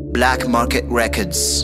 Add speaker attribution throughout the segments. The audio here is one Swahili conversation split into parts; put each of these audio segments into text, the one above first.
Speaker 1: Black Market Records.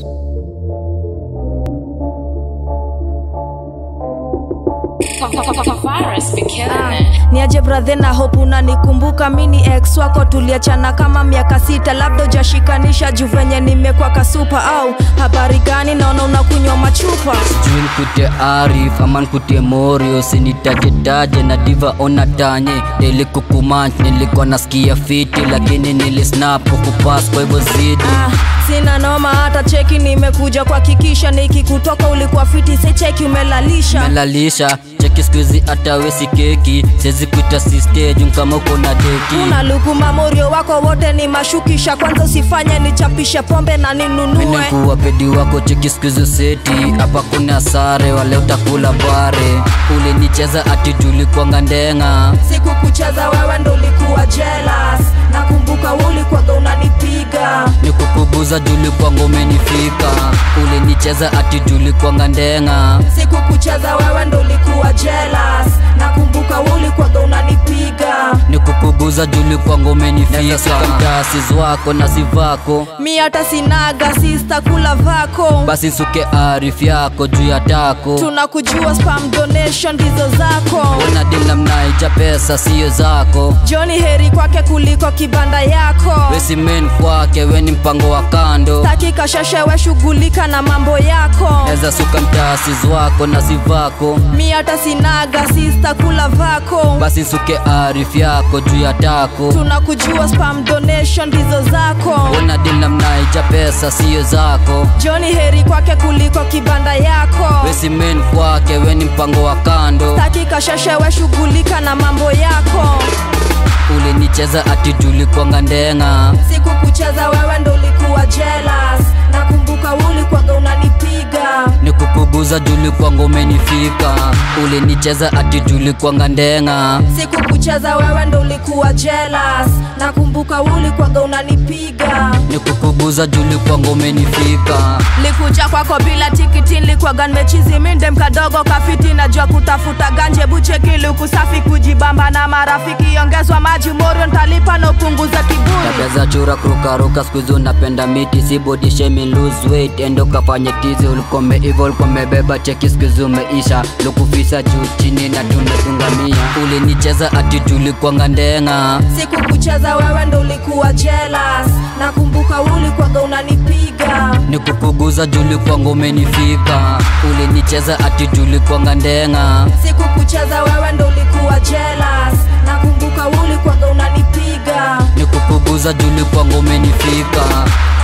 Speaker 2: Virus be killing it.
Speaker 3: niaje brathe na hope unanikumbuka mini ex wako tuliachana kama miaka sita labda ujashikanisha juu venye nimekwa kasupa au habari gani naona unakunywa machupa
Speaker 4: sijui nkutie arif ama nkutie morio sinitajetaje na diva ona tanye nilikukumach nilikuwa nasikia fiti lakini nilisnap kukupas kwa hivyo zidi
Speaker 3: ah, sina noma hata cheki nimekuja kuhakikisha nikikutoka ulikuwa fiti se cheki umelalisha
Speaker 4: melalisha cheki skuizi hata wesi keki siwezi kuita sistejum kama uko na deki
Speaker 3: unalukuma morio wako wote ni mashukisha kwanza usifanye nichapishe pombe na ninunue
Speaker 4: menekuwa pedi wako cheki skuizi seti hapa kuna sare wale utakula bare ulinicheza ati tulikwanga ndenga
Speaker 3: siku kucheza wewe ndo ulikuwa jealous nakumbuka ulikwaga unanipiga
Speaker 4: nikukubuza julikwanga umenifika ulinicheza ati tulikwanga ndenga
Speaker 3: siku kucheza wewe ndo ulikuwa jealous nakumbuka ulikwaga unanipiga
Speaker 4: nikukubuza julikwanga umenifika mtasis wako na sivako
Speaker 3: mi hata sinaga sista kula vako
Speaker 4: basi suke arif yako juu ya tako
Speaker 3: tunakujua spam donation ndizo zako
Speaker 4: unadila mnaija pesa siyo zako
Speaker 3: joni heri kwake kuliko kibanda yako
Speaker 4: wesimen kwake weni mpango wa kando
Speaker 3: takika sheshewe shughulika na mambo yako
Speaker 4: eza suka mtasis wako na sivako
Speaker 3: mi hata sinaga sista kula vako
Speaker 4: basi suke arif yako juu ya tako
Speaker 3: tunakujua spam donation ndizo zako
Speaker 4: unadila mnaija pesa siyo zako
Speaker 3: joni heri kwake kuliko kibanda yako
Speaker 4: wesimen kwake weni mpango wa kando
Speaker 3: takika sheshewe shughulika na mambo yako
Speaker 4: ulinicheza ati tulikwanga ndenga
Speaker 3: siku kucheza wewe ndo ulikuwa jealous nakumbuka ulikwaga unanipiga
Speaker 4: nikukubuza julikwanga umenifika ulinicheza ati tulikwanga ndenga
Speaker 3: siku kucheza wewe ndo ulikuwa jealous nakumbuka ulikwaga unanipiga
Speaker 4: nikukubuza julikwanga umenifika
Speaker 3: likuja kwako bila tikiti likwaga nimechizi minde mkadogo kafiti najua kutafuta ganje buchekili ukusafi kujibamba na marafiki ongezwa maji morio ntalipa na upunguza kiburi
Speaker 4: tabia za chura kurukaruka skuizi unapenda miti si body shaming lose weight endo kafanye tizi ulikome ivo ulikomebeba cheki skuizi umeisha lukufisa juu chini na tumetungamia ulinicheza ati tulikwanga ndenga
Speaker 3: siku kucheza wewe ndo ulikuwa jealous nakumbuka ulikwaga unanipiga
Speaker 4: nikukuguza julikwanga umenifika ulinicheza ati tulikwanga ndenga
Speaker 3: siku kucheza wewe ndo ulikuwa jealous nakumbuka ulikwaga unanipiga
Speaker 4: nikukuguza julikwanga umenifika